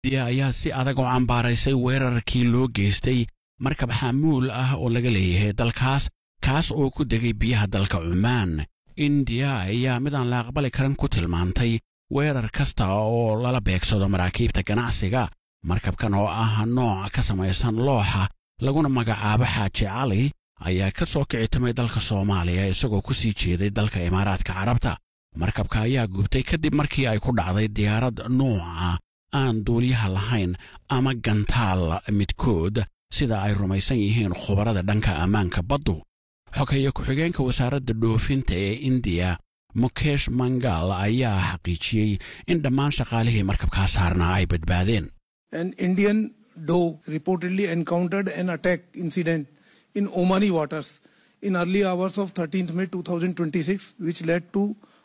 indiya ayaa si adag u cambaaraysay weerarkii loo geystay markab xamuul ah oo laga leeyahay dalkaas kaas oo ku degay biyaha dalka cumaan indiya ayaa midaan la aqbali karan ku tilmaantay weerar kasta oo lala beegsado maraakiibta ganacsiga markabkan oo ah nooc ka samaysan looxa laguna magacaabo xaaji cali ayaa ka soo kicitimay dalka soomaaliya isagoo ku sii jeeday dalka imaaraadka carabta markabka ayaa gubtay kadib markii ay ku dhacday diyaarad nuuca aan duuliyaha lahayn ama gantaal midkood sida ay rumaysan yihiin khubarada dhanka ammaanka baddu xogeeye ku-xigeenka wasaaradda dhoofinta ee indiya mukesh mangal ayaa xaqiijiyey in dhammaan shaqaalihii markabkaa saarnaa ay badbaadeen An Indian dhow reportedly encountered an attack incident in Omani waters in early hours of 13th May 2026, which led to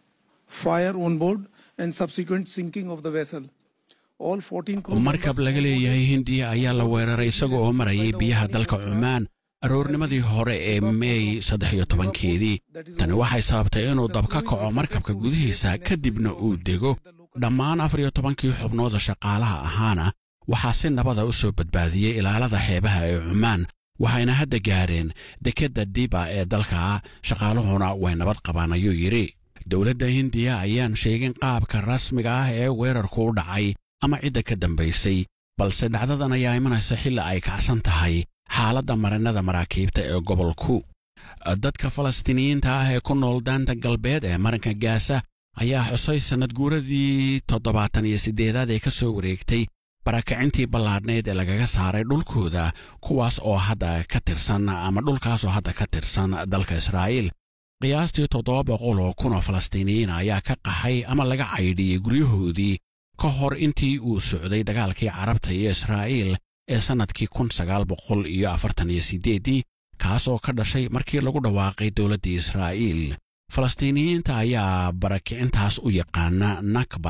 fire on board and subsequent sinking of the vessel. All 14 crew markab members laga leeyahay hindiya ayaa la weeraray isaga oo marayay biyaha dalka cumaan aroornimadii hore ee meey saddex iyo tobankeedii tani waxay sababtay inuu dab ka kaco markabka gudihiisa kadibna uu dego dhammaan afar iyo tobankii xubnooda shaqaalaha ahaana waxaa si nabada u soo badbaadiyey ilaalada xeebaha ee cumaan waxayna hadda gaareen dekedda diba ee dalka shaqaaluhuna way nabad qabaan ayuu yidhi dowladda hindiya ayaan sheegin qaabka rasmiga ah ee weerarku u dhacay ama cidda ka dambaysay balse dhacdadan ayaa imanaysa xilli ay kacsan tahay xaaladda marinnada maraakiibta ee gobolku dadka falastiiniyiinta ah ee ku nool daanta galbeed ee marinka gaasa ayaa xusay sannad guuradii toddobaatan iyo siddeedaad ee ka soo wareegtay barakacintii ballaadhnayd ee lagaga saaray dhulkooda kuwaas oo hadda ka tirsan ama dhulkaas oo hadda ka tirsan dalka israa'iil qiyaastii toddoba boqol oo kun oo falastiiniyiin ayaa ka qaxay ama laga caydhiyey guryahoodii ka hor intii uu socday dagaalkii carabta iyo israa'iil ee sannadkii kun sagaal boqol iyo afartan iyo siddeeddii kaas oo ka dhashay markii lagu dhawaaqay dowladdii israa'iil falastiiniyiinta ayaa barakicintaas u yaqaana nakba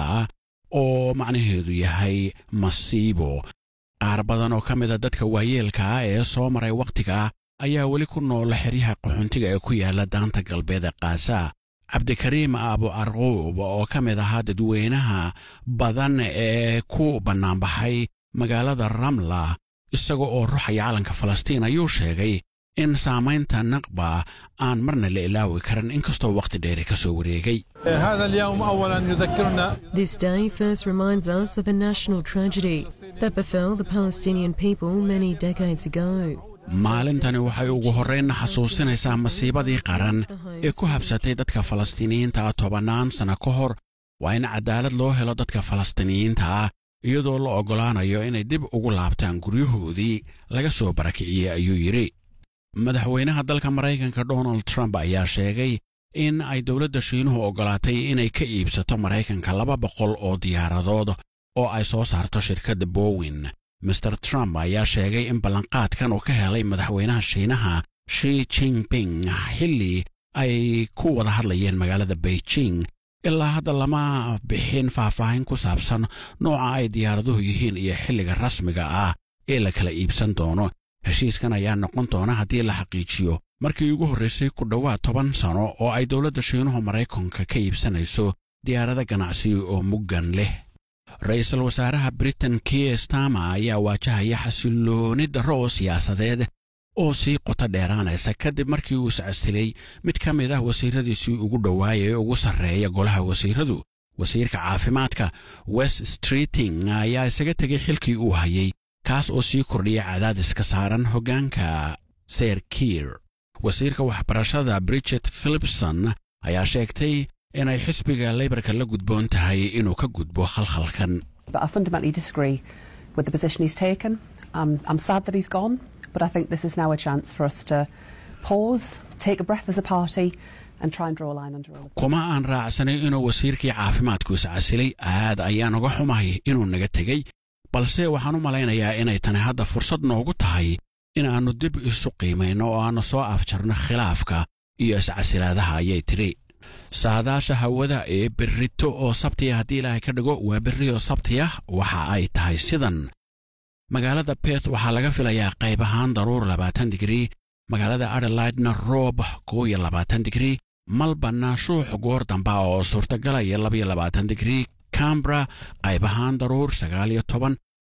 oo macnaheedu yahay masiibo qaar badan oo ka mida dadka waayeelka ah ee soo maray wakhtiga ayaa weli ku noola xeryaha qaxoontiga ee ku yaala daanta galbeed ee kaasa cabdikariim abu arquub oo ka mid ahaa dadweynaha badan ee ku bannaanbaxay magaalada ramla isaga oo ruxaya calanka falastiin ayuu sheegay in saamaynta naqba aan marna la ilaawi karin inkastoo wakhti dheeri ka soo wareegay هذا اليوم اولا يذكرنا This day first reminds us of a national tragedy that befell the Palestinian people many decades ago. maalintani waxay ugu horrayn xasuusinaysaa masiibadii qaran ee ku habsatay dadka falastiiniyiinta ah tobannaan sanno ka hor waa in caddaalad loo helo dadka falastiiniyiinta ah iyadoo la oggolaanayo inay dib ugu laabtaan guryahoodii laga soo barakiciyey ayuu yidhi madaxweynaha dalka maraykanka donald trump ayaa sheegay in ay dowladda shiinuhu oggolaatay inay ka iibsato maraykanka laba boqol oo diyaaradood oo ay soo saarto shirkadda bowin master trump ayaa sheegay in ballanqaadkan uu ka helay madaxweynaha shiinaha shi jingping xilli ay ku wada hadlayeen magaalada beijing ilaa hadda lama bixin faahfaahin ku saabsan nooca ay diyaaraduhu yihiin iyo xilliga rasmiga ah ee la kala iibsan doono heshiiskan ayaa noqon doona haddii la xaqiijiyo markii ugu horraysay ku dhowaad toban sano oo ay dowladda shiinuhu maraykanka ka iibsanayso diyaarado ganacsiyo oo muggan leh ra-iisul wasaaraha britain kier stama ayaa waajahaya xasillooni darro oo siyaasadeed oo sii qoto dheeraanaysa kadib markii uu iscasilay mid ka mid ah wasiiradiisii ugu dhowaaya ee ugu sarreeya golaha wasiiradu wasiirka caafimaadka west streeting ayaa isaga tegay xilkii uu hayay kaas oo sii kordhiya cadaadiska saaran hoggaanka ser kiir wasiirka waxbarashada bridget philipson ayaa sheegtay inay xisbiga leybarka la gudboon tahay inuu ka gudbo khalkhalkan But I fundamentally disagree with the position he's taken. Um, I'm sad that he's gone, but I think this is now a chance for us to pause, take a breath as a party, and try and draw a line under all of this. kuma aan raacsanay inuu wasiirkii caafimaadku iscasilay aad ayaan uga xumahay inuu naga tegey balse waxaan u malaynayaa inay tani hadda fursad noogu tahay inaannu dib isu qiimayno oo aannu soo afjarno khilaafka iyo iscasilaadaha ayay tidhi saadaasha hawada ee berrito oo sabtiya haddii ilaahay ka dhigo waa berri oo sabtiya waxa ay tahay sidan magaalada beth waxaa laga filayaa qayb ahaan daruur labaatan digrii magaalada adelaidna roob kow iyo labaatan digrii malbanna shuux goor damba oo suurtagalaya labaiyo labaatan digrii cambra qayb ahaan daruur sagaal iyo toban